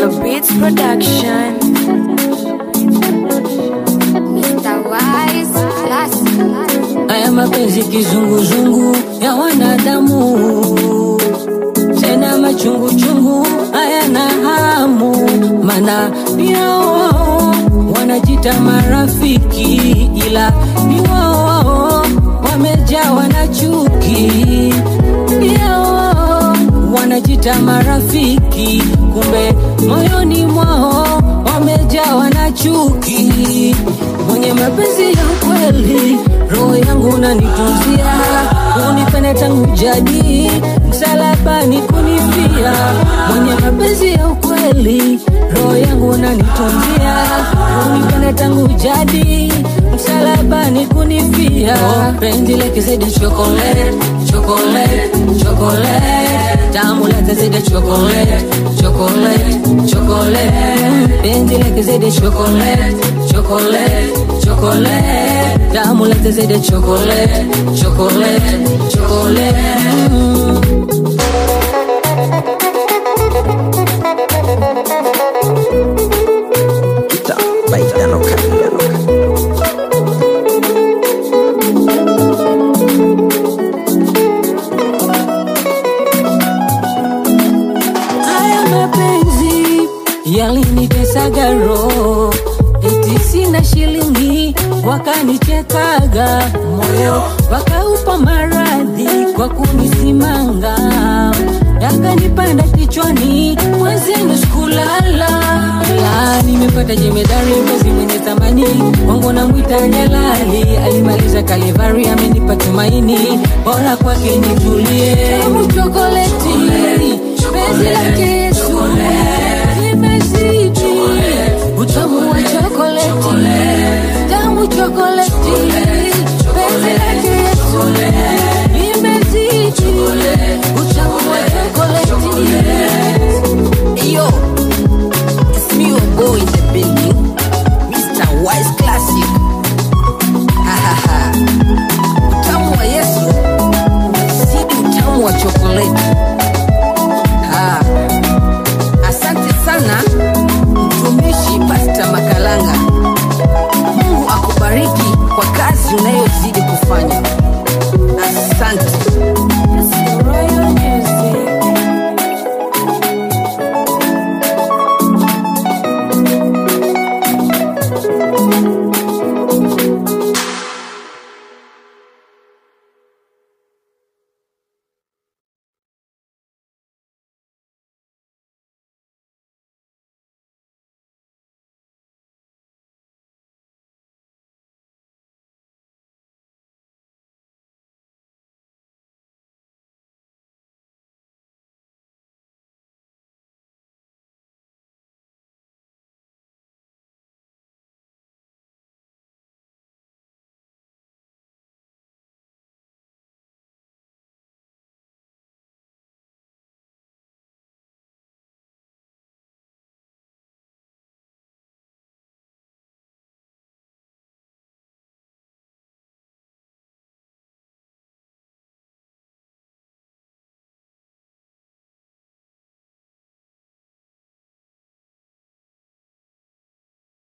Yellow Beats Production. Mr. Wise Classic. haya mapenzi kizunguzungu ya wanadamu tena machunguchungu hayana hamu mana pia wao wanajita marafiki ila ni wao wao wamejawa na chuki pia wao wanajita marafiki kumbe moyoni mwao wamejawa na chuki mwenye mapenzi ya kweli roho yangu nanitunzia unipende tangu jadi msalabani kunifia mwenye mapenzi ya ukweli roho yangu nanitunzia unipende tangu jadi msalabani kunifia oh, penzi leke zaidi chocolate chocolate chocolate tamu leke zaidi chocolate chocolate chocolate penzi leke zaidi chocolate chocolate chocolate tamu leke zaidi chocolate chocolate chocolate mm. Kita baik dan oka dan oka. haya mapenzi yalinitesaga roho eti sina shilingi wakanichekaga moyo wakaupa maradhi kwa kunisimanga yakanipanda kichwani mwezenu sikulala la nimepata jemedari mpenzi mwenye thamani wangu na mwita jalali alimaliza kalivari amenipa tumaini bora kwake nitulie tamu chokoleti penzi lake yesu limezidi utamu wa chokoleti tamu chokoleti penzi lake yesu limezidi utamu wa chokoleti Yo, it's me your boy in the building, Mr. Wise Classic. Ha ha ha. Utamu wa Yesu zidi utamu wa chokoleti. Ha. Asante sana mtumishi Pasta Makalanga. Mungu akubariki kwa kazi unayozidi kufanya. Asante.